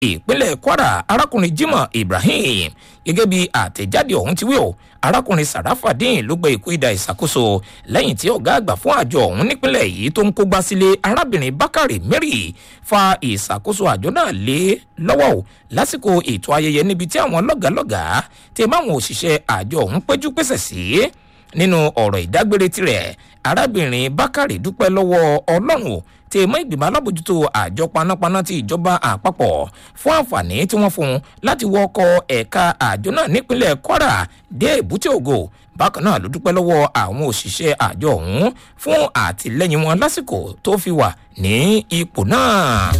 ìpínlẹ̀ kwara arákùnrin jimoh ibrahim gẹ́gẹ́ bí àtẹ̀jáde ọ̀hún ti wí o arákùnrin sarafadin ló gbé ikú ìdá ìṣàkóso lẹ́yìn tí ọ̀gá àgbà fún àjọ ọ̀hún nípínlẹ̀ yìí tó ń kógbá sílé arábìnrin bákàrè mary fa ìṣàkóso àjọ náà lé lọ́wọ́ o lásìkò ètò ayẹyẹ níbi tí àwọn lọ́gàálọ́gàá ti máwọn òṣìṣẹ́ àjọ ọ̀hún péjú pèsè sí nínú ọ̀rọ̀ ìdágbére tirẹ̀ arábìnrin bákàrè dúpẹ́ lọ́wọ́ ọlọ́run o tí mọ ìgbìmọ̀ alábòjútó àjọ panápaná ti ìjọba àpapọ̀ fún àǹfààní tí wọ́n fún un láti wọ ọkọ̀ ẹ̀ka àjọ náà nípínlẹ̀ kwara dé èbúté ògo bákan náà ló dúpẹ́ lọ́wọ́ àwọn òṣìṣẹ́ àjọ ọ̀hún fún àtìlẹ́yìn wọn lásìkò tó fi wà ní ipò náà.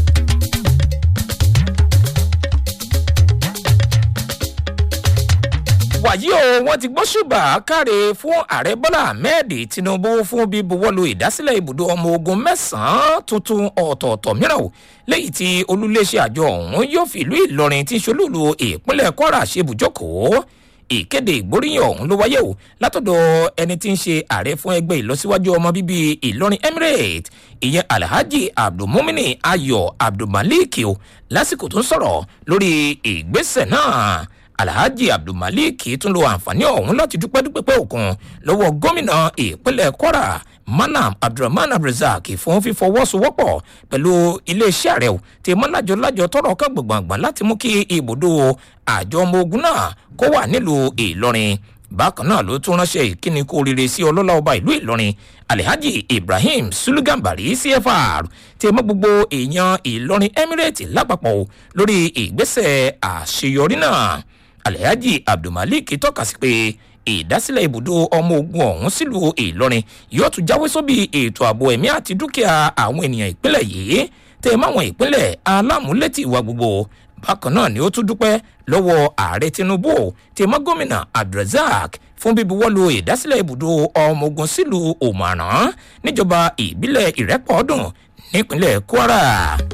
wàyí o wọn ti gbọ́ ṣùgbà káre fún ààrẹ bọ́lá ahmed tinubu fún bíbuwọ́lu ìdásílẹ̀ ibùdó ọmọ ogun mẹ́sàn-án tuntun ọ̀tọ̀ọ̀tọ̀ mìíràn o lẹ́yìn tí olúléeṣẹ́ àjọ ọ̀hún yóò fi ìlú ìlọrin tí ṣolúlu ìpínlẹ̀ kwara ṣe bùjókòó ìkéde ìgbóríyìn ọ̀hún ló wáyé o látọ̀dọ̀ ẹni tí ń ṣe ààrẹ fún ẹgbẹ́ ìlọsíwájú ọmọ bíbí ìlọrin emirate ìyẹn alhaji abdulmumini ayọ abdulmalik o lásìkò tó ń sọ̀rọ̀ lórí ìgbésẹ̀ náà alhaji abdulmalik tún lo àǹfààní ọ̀hún láti dúpẹ́ dúpẹ́ pẹ́ òkun lọ́wọ́ gómìnà ìpínlẹ̀ kwara manam abdulrahman abdulrasaq fún fífọwọ́sowọ́pọ̀ pẹ̀lú iléeṣẹ́ rẹ̀ tí mọ́lájọ lájọ tọrọ ká gbọ̀ngbọ̀ngbọ̀n láti mú kí ibùdó àjọ ọmọ ogun náà kó wà nílùú ìlọrin bákan náà ló tún ránṣẹ́ ìkíni kú oríire sí ọlọ́lá ọba ìlú ìlọrin alhaji ibrahim sulugambari cfr tí mọ́ gbogbo èèyàn ìlọrin emirate lápapọ̀ lórí ìgbésẹ̀ àṣeyọrí náà alhaji abdulmalik tọ́ka sí pé ìdásílẹ̀ ibùdó ọmọ ogun ọ̀hún sílùú ìlọrin yóò tún jáwé sóbì ètò ààbò ẹ̀mí àti dúkìá àwọn ènìyàn ìpínlẹ̀ yìí tẹ́ máwọn ìpínlẹ̀ alámúlétì ìwà gbogbo bákan náà ni ó tún dúpẹ́ lọ́wọ́ ààrẹ tinubu tí mọ́ gómìnà abdulrasaq fún bíbuwọ́lu ìdásílẹ̀ ibùdó ọmọ ogun sílùú òmàràn níjọba ìbílẹ̀ ìrẹ́pọ̀ọ́dún nípínlẹ̀ kwara.